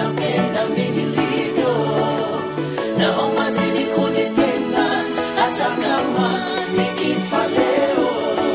unapenda mimi nilivyo, naomba zidi kunipenda hata kama nikifa leo.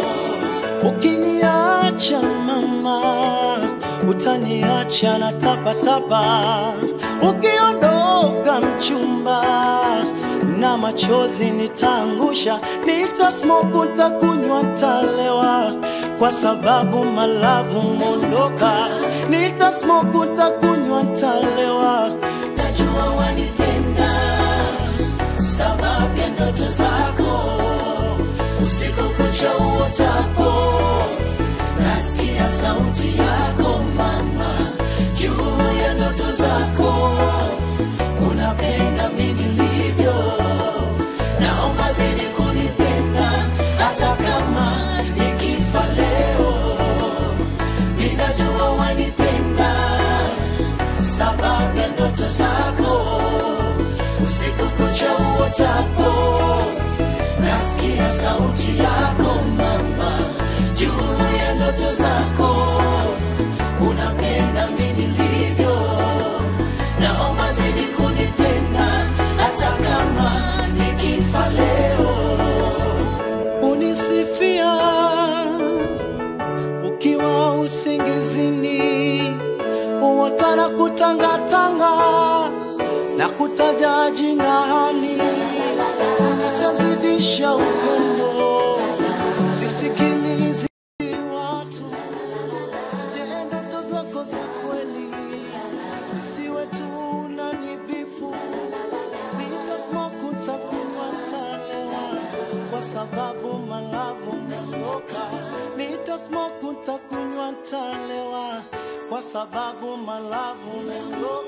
Ukiniacha mama, utaniacha na tapatapa. Ukiondoka mchumba, na machozi nitaangusha, nitasmoke, nitakunywa, nitalewa, kwa sababu malavu mondoka. Nitasmoke, nitakunywa, nitalewa, Najua wanipenda sababu ya ndoto zako, usiku kucha uotapo, nasikia sauti yako mama, juu ya ndoto zako, unapenda mimi nilivyo, naomba zidi kunipenda hata kama nikifa leo, ninajua wanipenda sababu ya ndoto zako, usiku kucha uotapo, nasikia sauti yako mama, juu ya ndoto zako, unapenda mimi nilivyo, naomba zidi kunipenda hata kama nikifa leo. unisifia ukiwa usingizini, uota na kutangatanga na kutaja jinani, nitazidisha upendo, sisikilizi watu. Je, ndoto zako za kweli isiwe tu unanibipu nitasmoke utakunywa talewa kwa sababu malavu mondoka nitasmoke utakunywa talewa kwa sababu malavu mondoka